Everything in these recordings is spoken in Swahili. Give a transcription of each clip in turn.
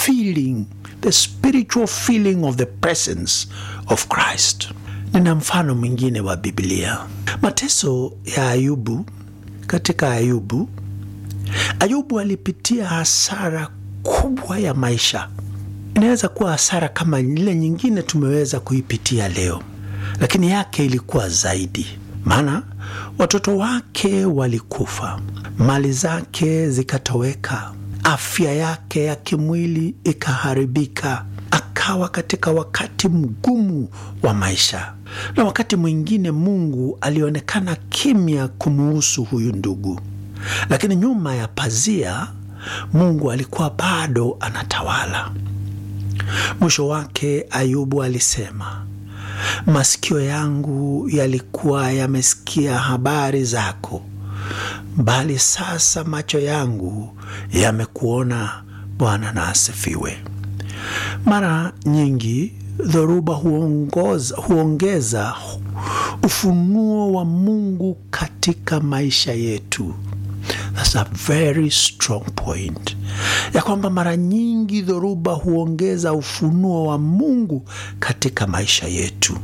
feeling, the spiritual feeling of the presence of Christ. Nina mfano mwingine wa Biblia, mateso ya Ayubu. Katika Ayubu, Ayubu alipitia hasara kubwa ya maisha. Inaweza kuwa hasara kama ile nyingine tumeweza kuipitia leo, lakini yake ilikuwa zaidi, maana watoto wake walikufa, mali zake zikatoweka, afya yake ya kimwili ikaharibika, akawa katika wakati mgumu wa maisha. Na wakati mwingine Mungu alionekana kimya kumuhusu huyu ndugu, lakini nyuma ya pazia Mungu alikuwa bado anatawala. Mwisho wake Ayubu alisema, masikio yangu yalikuwa yamesikia habari zako, bali sasa macho yangu yamekuona. Bwana na asifiwe. Mara nyingi dhoruba huongoza, huongeza ufunuo wa Mungu katika maisha yetu. That's a very strong point, ya kwamba mara nyingi dhoruba huongeza ufunuo wa Mungu katika maisha yetu.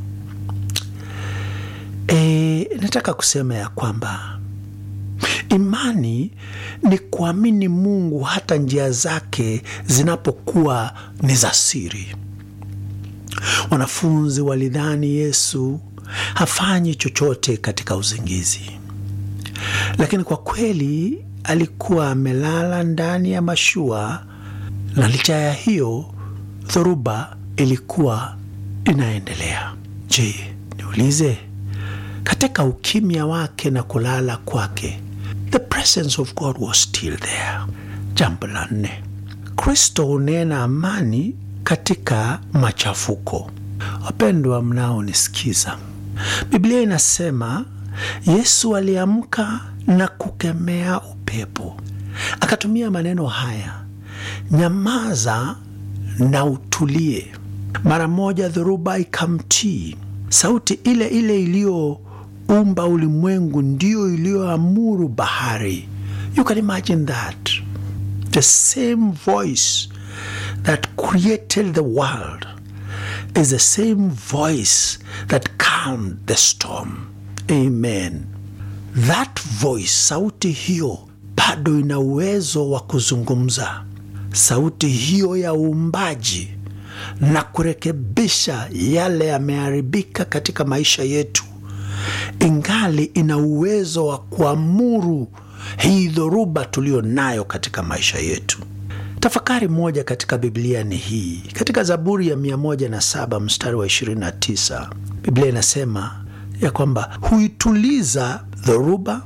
E, nataka kusema ya kwamba imani ni kuamini Mungu hata njia zake zinapokuwa ni za siri. Wanafunzi walidhani Yesu hafanyi chochote katika uzingizi, lakini kwa kweli alikuwa amelala ndani ya mashua, na licha ya hiyo dhoruba ilikuwa inaendelea. Je, niulize, katika ukimya wake na kulala kwake, the presence of God was still there. Jambo la nne, Kristo hunena amani katika machafuko. Wapendwa mnaonisikiza, Biblia inasema Yesu aliamka na kukemea upepo, akatumia maneno haya, nyamaza na utulie. Mara moja dhoruba ikamtii. Sauti ile ile iliyoumba ulimwengu ndiyo iliyoamuru bahari. You can imagine that the same voice that created the world is the same voice that calmed the storm. Amen. That voice, sauti hiyo bado ina uwezo wa kuzungumza. Sauti hiyo ya uumbaji na kurekebisha yale yameharibika katika maisha yetu, ingali ina uwezo wa kuamuru hii dhoruba tuliyo nayo katika maisha yetu. Tafakari moja katika Biblia ni hii, katika Zaburi ya 107 mstari wa 29, Biblia inasema ya kwamba huituliza dhoruba,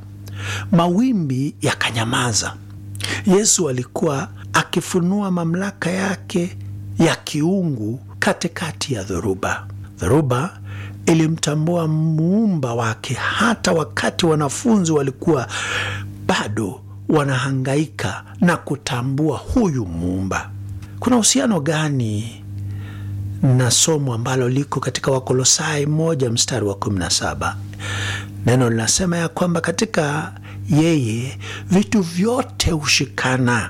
mawimbi yakanyamaza. Yesu alikuwa akifunua mamlaka yake ya kiungu katikati ya dhoruba. Dhoruba ilimtambua muumba wake hata wakati wanafunzi walikuwa bado wanahangaika na kutambua huyu muumba. Kuna uhusiano gani na somo ambalo liko katika Wakolosai moja mstari wa 17? Neno linasema ya kwamba katika yeye vitu vyote hushikana.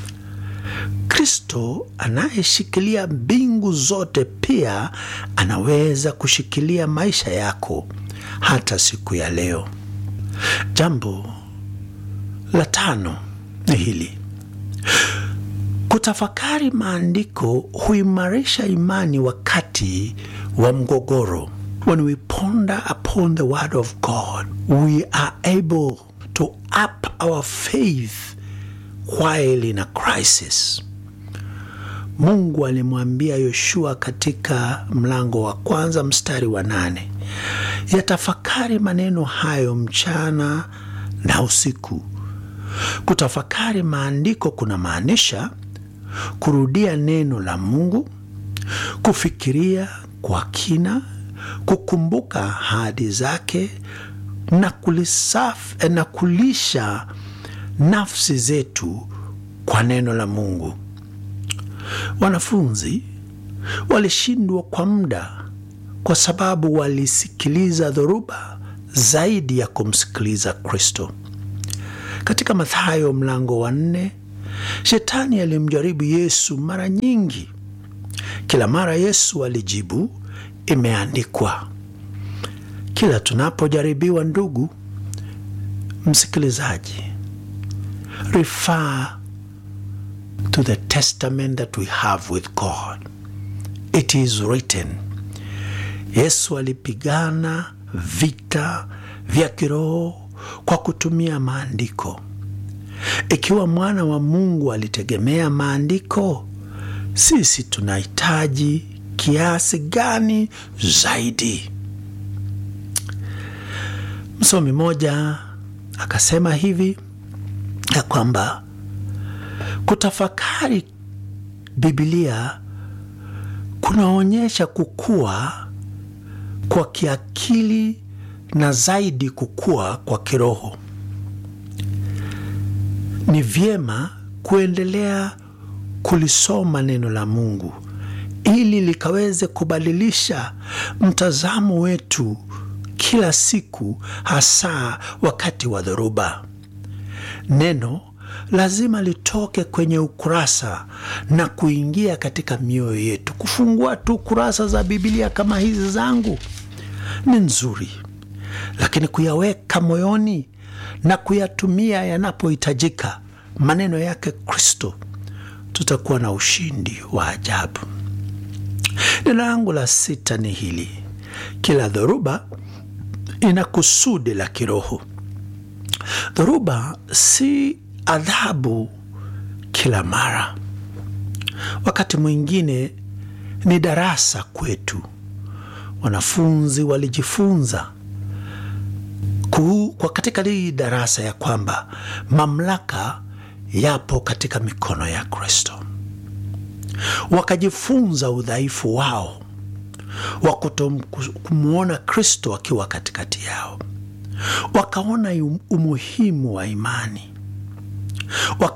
Kristo anayeshikilia mbingu zote pia anaweza kushikilia maisha yako hata siku ya leo. Jambo la tano ni hili: kutafakari maandiko huimarisha imani wakati wa mgogoro. When we ponder upon the word of God, we are able to up our faith while in a crisis. Mungu alimwambia Yoshua katika mlango wa kwanza mstari wa nane, yatafakari maneno hayo mchana na usiku. Kutafakari maandiko kuna maanisha kurudia neno la Mungu, kufikiria kwa kina, kukumbuka ahadi zake na kulisaf, na kulisha nafsi zetu kwa neno la Mungu. Wanafunzi walishindwa kwa muda kwa sababu walisikiliza dhoruba zaidi ya kumsikiliza Kristo. Katika Mathayo mlango wa nne Shetani alimjaribu Yesu mara nyingi. Kila mara Yesu alijibu, imeandikwa. Kila tunapojaribiwa, ndugu msikilizaji, refer to the testament that we have with God. It is written. Yesu alipigana vita vya kiroho kwa kutumia maandiko. Ikiwa mwana wa Mungu alitegemea maandiko, sisi tunahitaji kiasi gani zaidi? Msomi mmoja akasema hivi ya kwamba kutafakari Biblia kunaonyesha kukua kwa kiakili na zaidi kukua kwa kiroho. Ni vyema kuendelea kulisoma neno la Mungu ili likaweze kubadilisha mtazamo wetu kila siku, hasa wakati wa dhoruba. Neno lazima litoke kwenye ukurasa na kuingia katika mioyo yetu. Kufungua tu kurasa za Biblia kama hizi zangu ni nzuri, lakini kuyaweka moyoni na kuyatumia yanapohitajika maneno yake Kristo, tutakuwa na ushindi wa ajabu. Neno langu la sita ni hili: kila dhoruba ina kusudi la kiroho. Dhoruba si adhabu kila mara. Wakati mwingine ni darasa kwetu. Wanafunzi walijifunza kwa katika hii darasa ya kwamba mamlaka yapo katika mikono ya Kristo. Wakajifunza udhaifu wao wa kutomwona Kristo akiwa katikati yao, wakaona umuhimu wa imani